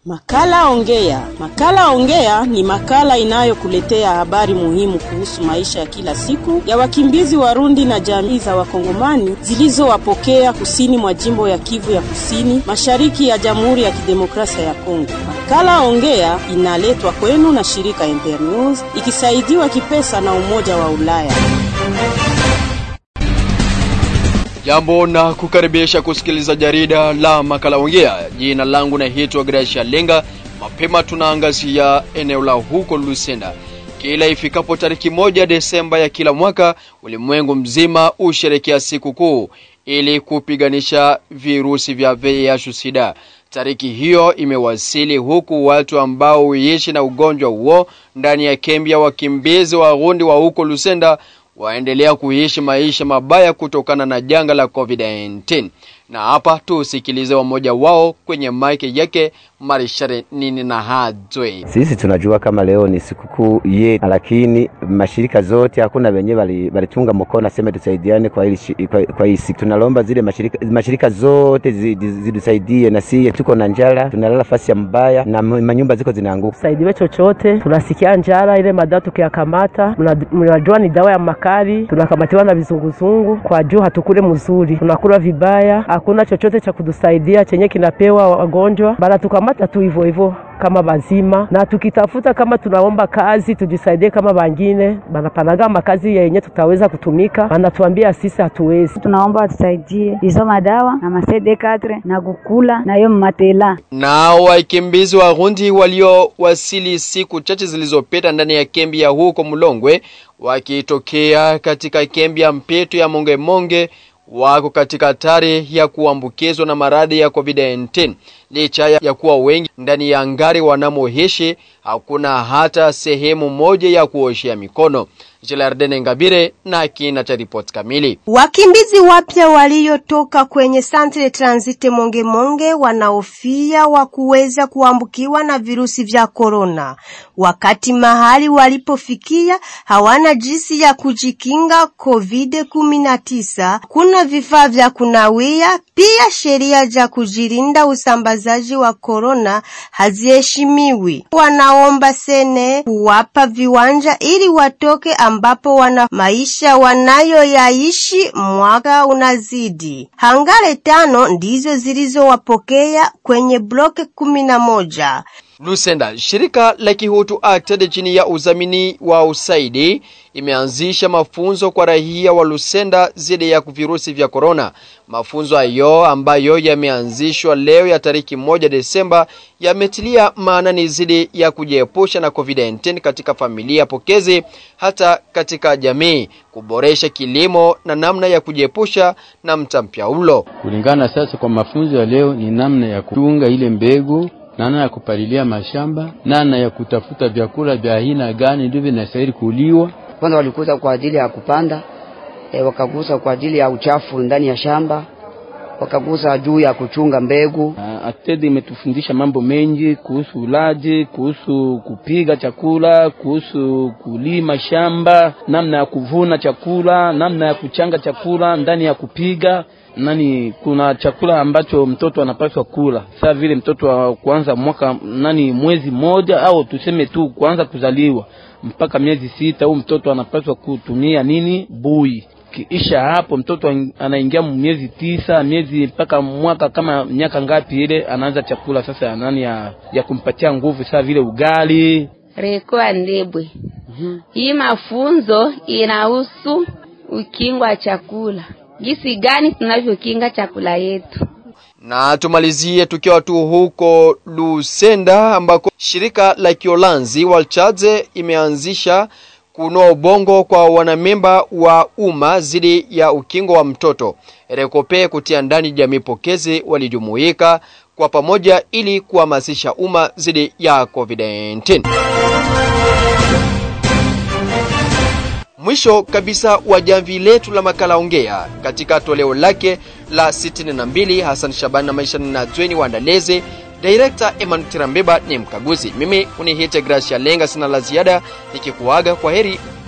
Makala Ongea. Makala Ongea ni makala inayokuletea habari muhimu kuhusu maisha ya kila siku ya wakimbizi Warundi na jamii za Wakongomani zilizowapokea kusini mwa jimbo ya Kivu ya Kusini, mashariki ya Jamhuri ya Kidemokrasia ya Kongo. Makala Ongea inaletwa kwenu na shirika Internews ikisaidiwa kipesa na Umoja wa Ulaya. Jambo na kukaribisha kusikiliza jarida la makala ongea. Jina langu naitwa Gracia Lenga. Mapema tunaangazia eneo la huko Lusenda. Kila ifikapo tariki moja Desemba ya kila mwaka, ulimwengu mzima usherekea siku kuu ili kupiganisha virusi vya VIH sida. Tariki hiyo imewasili huku watu ambao huishi na ugonjwa huo ndani ya kambi ya wakimbizi Warundi wa huko Lusenda waendelea kuishi maisha mabaya kutokana na janga la COVID-19. Na hapa tusikilize wamoja wao kwenye maiki yake Marishare nini na Hadzwe. Sisi tunajua kama leo ni sikukuu yetu, lakini mashirika zote hakuna wenye walitunga mkono aseme tusaidiane kwa hili kwa, kwa hii siku. Tunalomba zile mashirika, mashirika zote zitusaidie, na si tuko na njala, tunalala fasi ya mbaya na manyumba ziko zinaanguka. Saidiwe chochote, tunasikia njala, ile madawa tukiyakamata, mnajua ni dawa ya makali, tunakamatiwa na vizunguzungu kwa juu, hatukule mzuri, tunakula vibaya, hakuna chochote cha kutusaidia chenye kinapewa wagonjwa, bala tukamata tu hivyo hivyo kama bazima, na tukitafuta kama tunaomba kazi tujisaidie kama bangine banapanaga makazi yenye tutaweza kutumika, banatuambia sisi hatuwezi. Tunaomba watusaidie hizo madawa na masede katre na kukula na hiyo matela. Na wakimbizi Warundi waliowasili siku chache zilizopita ndani ya kambi ya huko Mulongwe wakitokea katika kambi ya Mpeto ya Monge Monge wako katika hatari ya kuambukizwa na maradhi ya COVID-19. Licha ya kuwa wengi ndani ya ngari wanamoishi, hakuna hata sehemu moja ya kuoshea mikono. Jilardene Ngabire na kina cha ripoti kamili. Wakimbizi wapya waliotoka kwenye Centre Transit Monge Monge wanaofia wa kuweza kuambukiwa na virusi vya korona, wakati mahali walipofikia hawana jinsi ya kujikinga COVID-19. Kuna vifaa vya kunawia, pia sheria za kujilinda usambazaji wa korona haziheshimiwi. Wanaomba sene kuwapa viwanja ili watoke ambapo wana maisha wanayoyaishi. Mwaka unazidi, hangare tano ndizo zilizowapokea kwenye bloke kumi na moja. Lusenda, shirika la Kihutu Acted chini ya udhamini wa usaidi imeanzisha mafunzo kwa raia wa Lusenda zidi ya virusi vya korona. Mafunzo hayo ambayo yameanzishwa leo ya tariki moja Desemba yametilia maanani zidi ya kujiepusha na COVID-19 katika familia pokezi, hata katika jamii, kuboresha kilimo na namna ya kujiepusha na mtampyaulo. Kulingana sasa kwa mafunzo ya leo, ni namna ya kuchunga ile mbegu namna ya kupalilia mashamba, namna ya kutafuta vyakula vya aina gani ndivyo vinastahili kuliwa. Kwanza walikuza kwa ajili ya kupanda e, wakagusa kwa ajili ya uchafu ndani ya shamba, wakagusa juu ya kuchunga mbegu. Atedi imetufundisha mambo mengi kuhusu ulaji, kuhusu kupiga chakula, kuhusu kulima shamba, namna ya kuvuna chakula, namna ya kuchanga chakula ndani ya kupiga nani kuna chakula ambacho mtoto anapaswa kula saa vile mtoto wa kuanza mwaka nani mwezi mmoja au tuseme tu kuanza kuzaliwa mpaka miezi sita, huu mtoto anapaswa kutumia nini bui. Kiisha hapo mtoto anaingia miezi tisa, miezi mpaka mwaka kama miaka ngapi ile, anaanza chakula sasa nani ya, ya kumpatia nguvu saa vile ugali rekoa ndebwe. mm-hmm. Hii mafunzo inahusu ukingo wa chakula Gisi gani tunavyokinga chakula yetu. Na tumalizie tukiwa tu huko Lusenda ambako shirika la Kiolanzi Walchadze imeanzisha kunoa ubongo kwa wanamemba wa umma zidi ya ukingo wa mtoto. Rekope kutia ndani jamii pokezi walijumuika kwa pamoja ili kuhamasisha umma zidi ya COVID-19. Mwisho kabisa wa jamvi letu la makala ongea katika toleo lake la 62 Hassan Shaban na maisha na Dweni waandaleze Director Emmanuel Tirambeba ni mkaguzi. Mimi unihite Gracia Lenga, sina la ziada nikikuaga kwa heri.